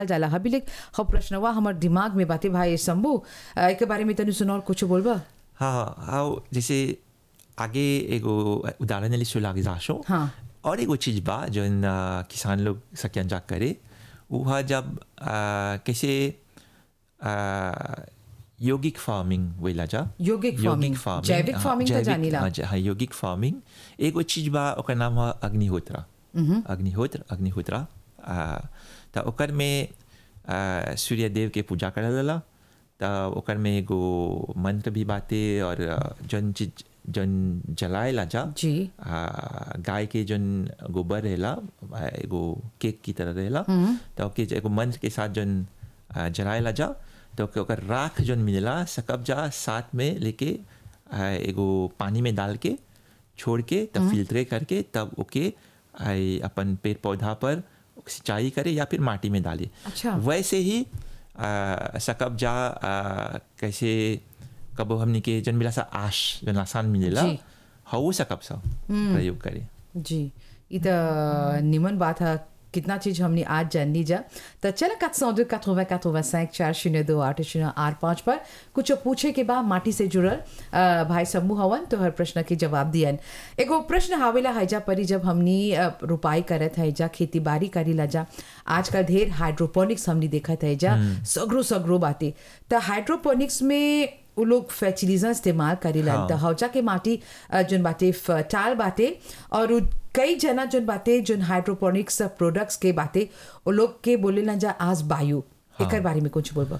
जाला हबीले ह प्रश्नवा हमर दिमाग में बाते भाई शंभू अ, एके बारे में तनी सुनो और कुछ बोलबा हाँ हाँ जैसे आगे एगो उदाहरण ली सोलागिजाशो हाँ। और एगो चीज बा जौन आ, किसान लोग सक्यंजा करे वो है जब आ, कैसे आ, यौगिक फार्मिंग वेला जा यौगिक farming, जैविक हाँ, farming त जैविक- जानीला। हाँ, ज- हाँ यौगिक फार्मिंग एगो चीज बा ओकर नाम है अग्निहोत्र अग्निहोत्र अग्निहोत्र आ, त ओकर में आ, सूर्य देव के पूजा करल जाला त ओकर में एगो मंत्र भी बाटे और आ, जौन चीज जौन जलाएला जा जी आ, गाय के जौन गोबर रहेला आ, एगो केक की तरह रहेला तो ओके एगो मंत्र के साथ जौन आ, जलाएला जा तो ओके ओकर राख जौन मिलेला सकब जा साथ में लेके आ, एगो पानी में डाल के छोड़ के तब फिल्ट्रे करके तब ओके आ, अपन पेड़ पौधा पर सिंचाई करे या फिर माटी में डाले अच्छा। वैसे ही आ, सकब जा आ, कैसे कबो हमनी के जन मिला सा आश जन आसान मिलेला जी। हऊ सकब सा प्रयोग करे जी ई त निमन बात है कितना चीज हमने आज जान ली जा तो चल कत सौ दो कत कत सैंक चार शून्य दो आठ शून्य आठ पाँच पर कुछ पूछे के बाद माटी से जुड़ल अ, भाई समूह हवन तो हर प्रश्न के जवाब दियन एगो प्रश्न हावेला हैजा परी जब हमनी अ, रोपाई करत है जा खेती बाड़ी करी ला जा आजकल ढेर हाइड्रोपोनिक्स हमनी देखत है जा सगरो सगरो बाते तो हाइड्रोपोनिक्स में उ लोग फर्टिलाइजर इस्तेमाल करेला हाँ। त हौजा के माटी अ, जोन बाटे फर्टाइल बाटे और उ कई जना जोन बाटे जोन हाइड्रोपोनिक्स प्रोडक्ट्स के बाटे वो लोग के बोले ना जा आज बायो एकर बारे में कुछ बोलबा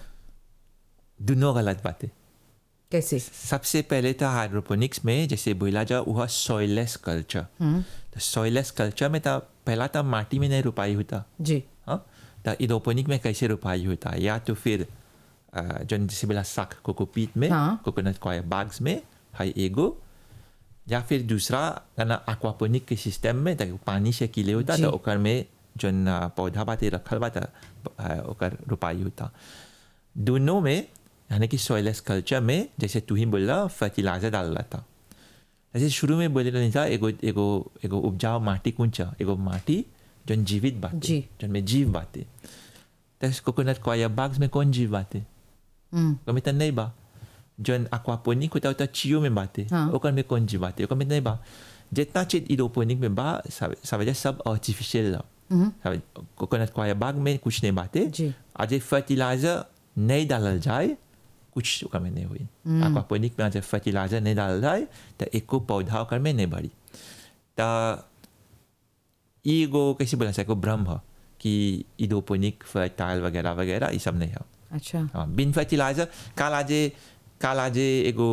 दोनों गलत बातें कैसे सबसे पहले था हाइड्रोपोनिक्स में जैसे बोला जा वह सॉइलेस कल्चर तो सॉइलेस कल्चर में था पहला था माटी में नहीं रुपाई होता जी हाँ तो इडोपोनिक में कैसे रुपाई होता या तो फिर अ, जौन जैसे बोला साक कोकोपीट में हाँ। कोकोनट कॉयर बाग्स में हाई एगो या फिर दूसरा गाना एक्वापोनिक के सिस्टम में ताकि पानी से किले होता जी। तो ओकर में जौन अ, पौधा बाते रखल बा त अ, ओकर रुपाई होता दोनों में यानी कि सॉइलेस कल्चर में जैसे तू ही बोला फर्टिलाइजर डाल रहा था जैसे शुरू में बोले नहीं था एगो एगो एगो उपजाऊ माटी कुंचा एगो माटी जौन जीवित बाते जी। जौन में जीव बाते तो कोकोनट कॉयर बाग्स में कौन जीव बाते हम्म, ओकर में तो नहीं बा जौन एक्वापोनिक होता होता चियो में बाते हाँ। ओकर में कौन जीव बाते ओकर में नहीं बा जितना चीज इडोपोनिक में बा सब सब सब आर्टिफिशियल कोकोनट कॉयर बाग में कुछ नहीं बाते जी। आज फर्टिलाइजर नहीं डालल जाए कुछ ओकर में नहीं हुई एक्वापोनिक में आज फर्टिलाइजर नहीं डालल जाए तो एको पौधा ओकर में नहीं बढ़ी तो एगो कैसे बोला सको भ्रम है कि इडोपोनिक फर्टाइल वगैरह वगैरह ये सब नहीं है अच्छा हाँ, बिन फर्टिलाइजर काल आजे काल आजे एगो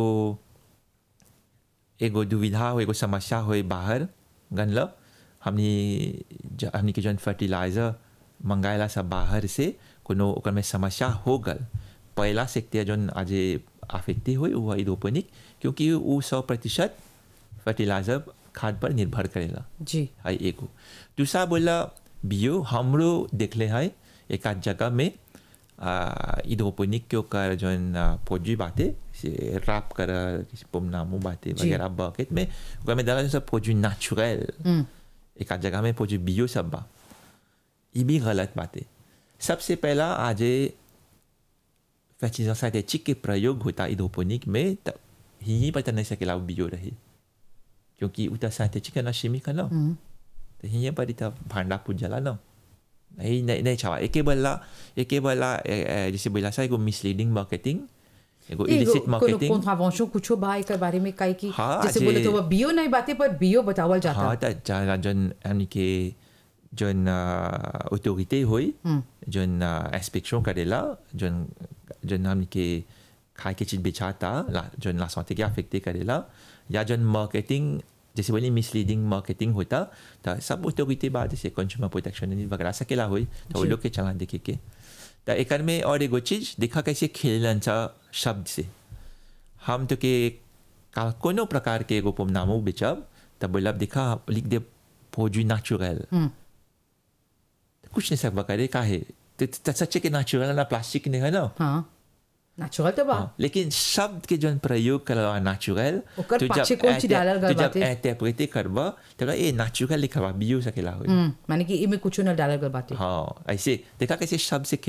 एगो दुविधा हो एगो समस्या हो बाहर गनल हमनी ज- हमनी के जौन फर्टिलाइजर मंगाएला सब बाहर से कोनो ओकर में समस्या हो गल पहला सेक्टर जौन आजे आफेक्टी हुई वो इडोपोनिक क्योंकि वो सौ प्रतिशत फर्टिलाइजर खाद पर निर्भर करेला जी है एगो दूसरा बोला बियो हमरो देखले है एक आध जगह में इडोपोनिक के ओकर जौन फौजी बाते से राप कर पोमनामू बाते जी। वगैरह बकेट में ओकर में डाला सब फौजी नेचुरल हम्म, एक आध जगह में फौजी बियो सब बा ये भी गलत बात है सबसे पहला आज फैचिजा साइटेचिक के प्रयोग होता इडोपोनिक में तब ही पता नहीं सकेला वो बियो रही क्योंकि उतना साइटेचिक है ना शिमी का ना हम्म, तर हिंये परी त्या भांडा पूजाला ना नाही नाही नाही छावा एके बल्ला एके बल्ला ए- ए, जैसे बोला सा एगो मिसलीडिंग मार्केटिंग एगो एगो इलिसिट कोनो मार्केटिंग कॉन्ट्रावेंशन कुछो बा एकर बारे में काई की हाँ, जैसे जे- बोले तो वो बियो नहीं बाते पर बियो बतावल जाता हाँ त जन जन यानी के जन ऑटोरिटी हुई जन इंस्पेक्शन करेला जन जन हमनी के खाए के चीज बेचाता ला- जन ला सौते के अफेक्टे करेला या जन मार्केटिंग जैसे बोली मिसलीडिंग मार्केटिंग होता तो सब ऑटोरिटी बाद जैसे कंज्यूमर प्रोटेक्शन वगैरह सकेला हुई तो वो जी। लोग के चला देखे के तो एकर में और एगो चीज देखा कैसे खेलन सा शब्द से हम तो के का कोनो प्रकार के एगो पोमनामो बेचब तब बोलब देखा लिख दे फौजी नेचुरल हम्म, कुछ नहीं सकबा करे का है तो तो सच्चे के नेचुरल ना प्लास्टिक नहीं है ना हाँ नेचुरल तो बा हाँ, लेकिन शब्द के जौन प्रयोग करवा नेचुरल ओकर पाछे कौन चीज डालल गइल जब बाटे? इंटरप्रेटे करबा तो ए नेचुरल लिखवा भी हो सकेला होई हम्म, माने कि इमे कुछ न डालल गल बाटे हाँ ऐसे देखा कैसे शब्द से